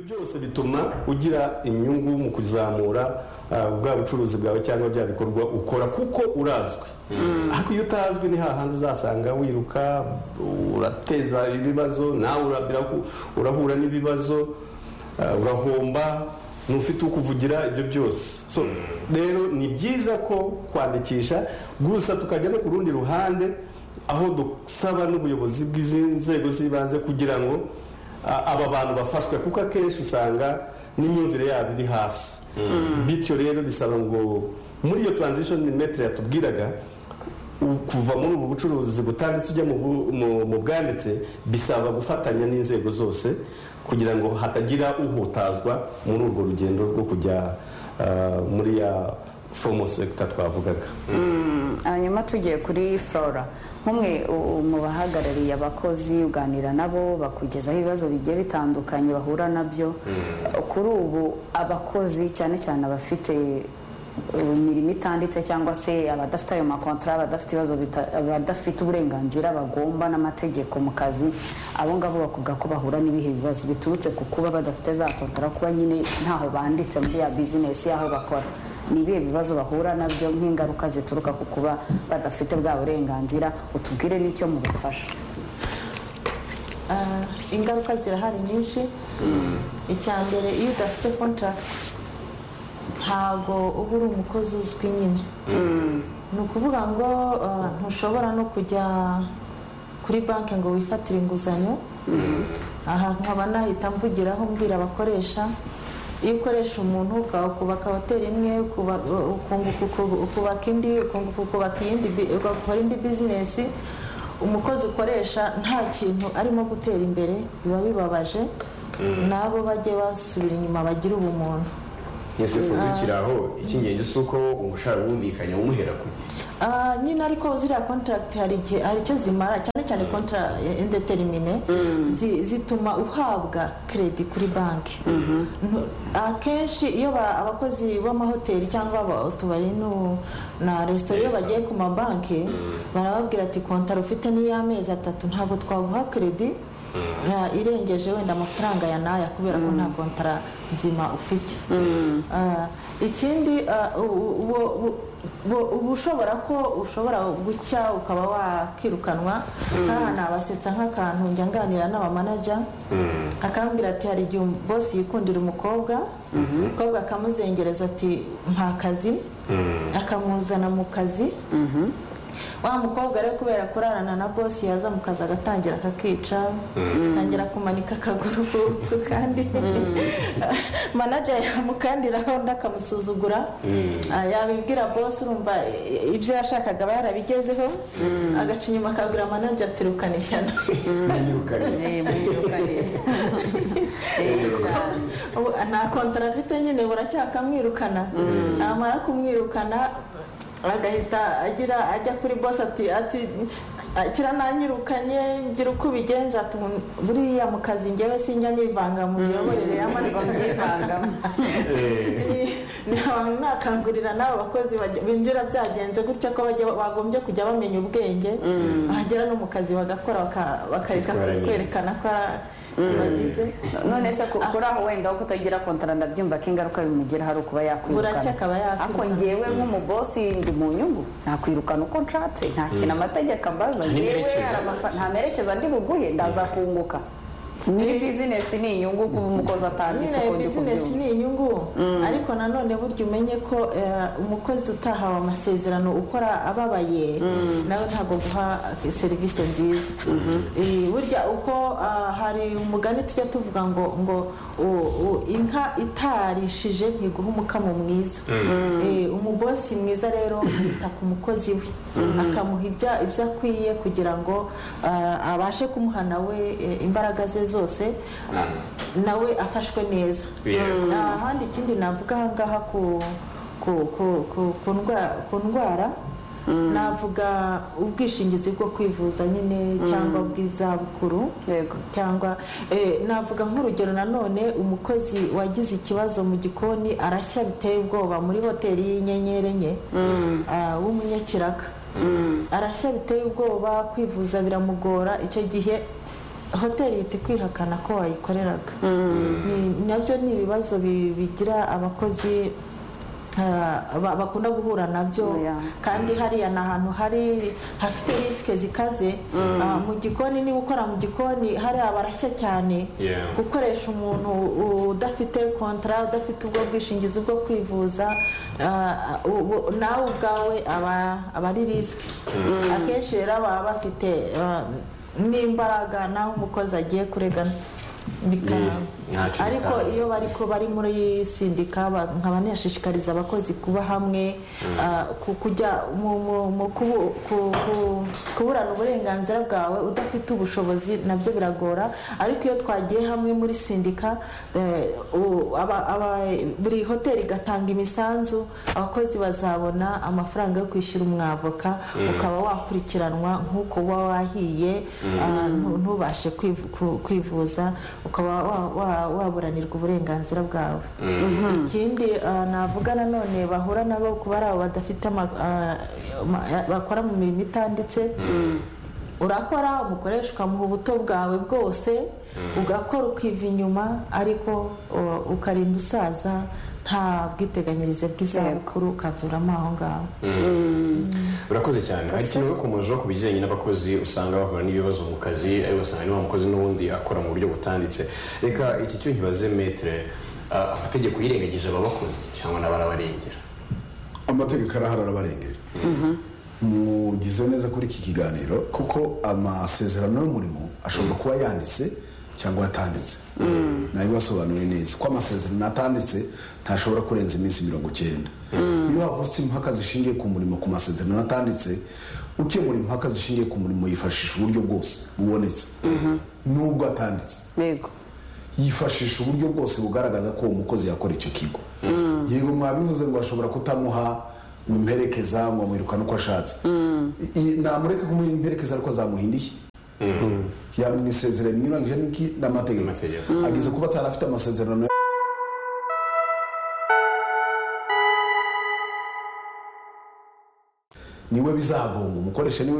byose bituma ugira inyungu mu kuzamura bwa bucuruzi bwawe cyangwa bya bikorwa ukora kuko urazwi ariko iyo utazwi ni hahandi uzasanga wiruka urateza ibibazo nawe urahura n'ibibazo urahomba ntufite ukuvugira ibyo byose rero ni byiza ko kwandikisha gusa tukajya no ku rundi ruhande aho dusaba n'ubuyobozi bw'inzego z'ibanze kugira ngo aba bantu bafashwe kuko akenshi usanga n'imyumvire yabo iri hasi bityo rero bisaba ngo muri iyo taranzishoni metero yatubwiraga kuva muri ubu bucuruzi butanditse ujya mu bwanditse bisaba gufatanya n'inzego zose kugira ngo hatagira uhutazwa muri urwo rugendo rwo kujya muri ya fomo sekita twavugaga hanyuma tugiye kuri flora nk'umwe mu bahagarariye abakozi uganira nabo bakugezaho ibibazo bigiye bitandukanye bahura nabyo kuri ubu abakozi cyane cyane abafite imirimo itanditse cyangwa se abadafite ayo makontara abadafite ibibazo abadafite uburenganzira bagomba n'amategeko mu kazi abo ngabo bakuvuga ko bahura n'ibihe bibazo biturutse ku kuba badafite za kontara kuba nyine ntaho banditse muri ya bizinesi y'aho bakora ni ibihe bibazo bahura nabyo nk'ingaruka zituruka ku kuba badafite bwa burenganzira utubwire n'icyo mubafasha ingaruka zirahari nyinshi icya mbere iyo udafite kontaragiti ntabwo uba uri umukozi uzwi nyine ni ukuvuga ngo ntushobora no kujya kuri banki ngo wifatire inguzanyo aha nkaba nahita mvugiraho mbwira abakoresha iyo ukoresha umuntu ukubaka hoteli imwe ukubaka indi ukubaka iyindi ugakora indi bizinesi umukozi ukoresha nta kintu arimo gutera imbere biba bibabaje nabo bajye basubira inyuma bagira ubumuntu ese ukurikira aho icy'ingenzi si uko umushahara wumvikanye umuhera ku gihe nyine ariko ziriya kontaragiti hari igihe hari icyo zimara cyane cyane kontara indeterimine zituma uhabwa keredi kuri banki akenshi iyo abakozi b'amahoteli cyangwa utubari na resitora iyo bagiye ku mabanki barababwira ati kontara ufite n'iy'amezi atatu ntabwo twaguha keredi irengeje wenda amafaranga ya naya kubera ko nta kontara nzima ufite ikindi uba ushobora ko ushobora gucya ukaba wakirukanwa nk'aha nabasetsa nk'akantu njya nganira n'abamanaja akambwira ati hari igihe bosi yikundira umukobwa umukobwa akamuzengereza ati mpa akazi akamuzana mu kazi wa mukobwa rero kubera kurarana na bosi yaza mu kazi agatangira akakica atangira kumanika akaguru kandi manager yamukandiraho undi akamusuzugura yabibwira bosi urumva ibyo yashakaga aba yarabigezeho agaca inyuma akabwira manager ati rukana ishyano nta kontara afite nyine buracyakamwirukana namara kumwirukana agahita agira ajya kuri bose ati ati kira nanyirukanye ngira uko ubigenza buriya mu kazi ngewe sinjya nivanga mu miyoborere y'amarikagivangamo nakangurira n'abo bakozi binjira byagenze gutya ko bagombye kujya bamenya ubwenge bagera no mu kazi bagakora bakareka kwerekana ko none se kuri aho wenda aho kutagira kontara ndabyumva ko ingaruka bimugeraho ari ukuba yakwirukana ariko ngewe nk'umubosi ndi mu nyungu nakwirukana uko nshatse nta kintu amategeko ambaza ngewe nta merekeza ndi buguhe ndaza kunguka nyiri bizinesi ni inyungu kuba umukozi atanditse nyine bizinesi ni inyungu ariko nanone burya umenye ko umukozi utahawe amasezerano ukora ababaye nawe ntabwo guha serivisi nziza burya uko hari umugani tujya tuvuga ngo ngo inka itarishije ntiguha umukamo mwiza umubosi mwiza rero yita ku mukozi we akamuha ibyo akwiye kugira ngo abashe kumuha nawe imbaraga ze zose nawe afashwe neza ahandi ikindi navuga ahangaha ku ndwara navuga ubwishingizi bwo kwivuza nyine cyangwa bw'izabukuru cyangwa navuga nk'urugero nanone umukozi wagize ikibazo mu gikoni arashya biteye ubwoba muri hoteli y'inyenyeri enye w'umunyekiraka arashya biteye ubwoba kwivuza biramugora icyo gihe hoteli ihita ikwihakana ko wayikoreraga Ni- nabyo ni ibibazo bi- bigira abakozi ah, ba- bakunda guhura nabyo Yeah. kandi hariya ni ahantu hari hafite risike zikaze Ah, mu gikoni niba ukora mu gikoni hariya barashya cyane Yeah. gukoresha umuntu udafite kontara udafite ubwo bwishingizi bwo kwivuza ah, ubu- nawe ubwawe aba aba ari risike akenshi rero baba bafite ah, n'imbaraga naho umukozi agiye kuregana bikaba Ni- ntacyo ariko bitanga. iyo bari ko bari muri sindika ba- nkaba nashishikariza abakozi kuba hamwe ah, ku- kujya mu- mu- mu kubu- ku- ku- kuburana uburenganzira bwawe udafite ubushobozi nabyo biragora ariko iyo twagiye hamwe muri sindika eh, u- aba- aba- buri hoteli igatanga imisanzu abakozi bazabona amafaranga yo kwishyura umwavoka ukaba wakurikiranwa nk'uko uba wahiye ah, ntu- ntubashe kwivu- ku- kwivuza ukaba wa- wa- waburanirwa uburenganzira bwawe ikindi ah, navuga nanone bahura nabo kuba ari abo badafite ama- ah, ma- ya- bakora mu mirimo itanditse urakora umukoreshwa mu buto bwawe bwose ugakora ukiva inyuma ariko o- ukarinda usaza nta bwiteganyirize bw'izabukuru ukaviramo aho ngaho urakoze cyane ariko kimwe ku ku bijyanye n'abakozi usanga bahura n'ibibazo mu kazi ariko ugasanga niba umukozi n'ubundi akora mu buryo butanditse reka iki cyo nkibaze metere ah, amategeko yirengagije aba bakozi cyangwa n'abarabarengera amategeko arahari arabarengera mugize neza kuri iki kiganiro kuko amasezerano y'umurimo ashobora kuba yanditse cyangwa yatanditse nabibasobanuriye neza ko amasezerano atanditse ntashobora kurenza iminsi mirongo cyenda iyo havutse impaka zishingiye ku murimo ku masezerano atanditse ukemura impaka zishingiye ku murimo yifashisha uburyo bwose bubonetse n'ubwo atanditse yego yifashisha uburyo bwose bugaragaza ko uwo mukozi yakora icyo kigo yego mwabivuze ngo ashobora kutamuha ngo imperekeza ngo amwirukane uko ashatse I- i- namureke kumuha imperekeza ariko azamuhindiye yamwisezeranye mwirangije n'iki n'amategeko Amategeko. ageze kuba atari afite amasezerano niwe bizagonga umukoresha niwe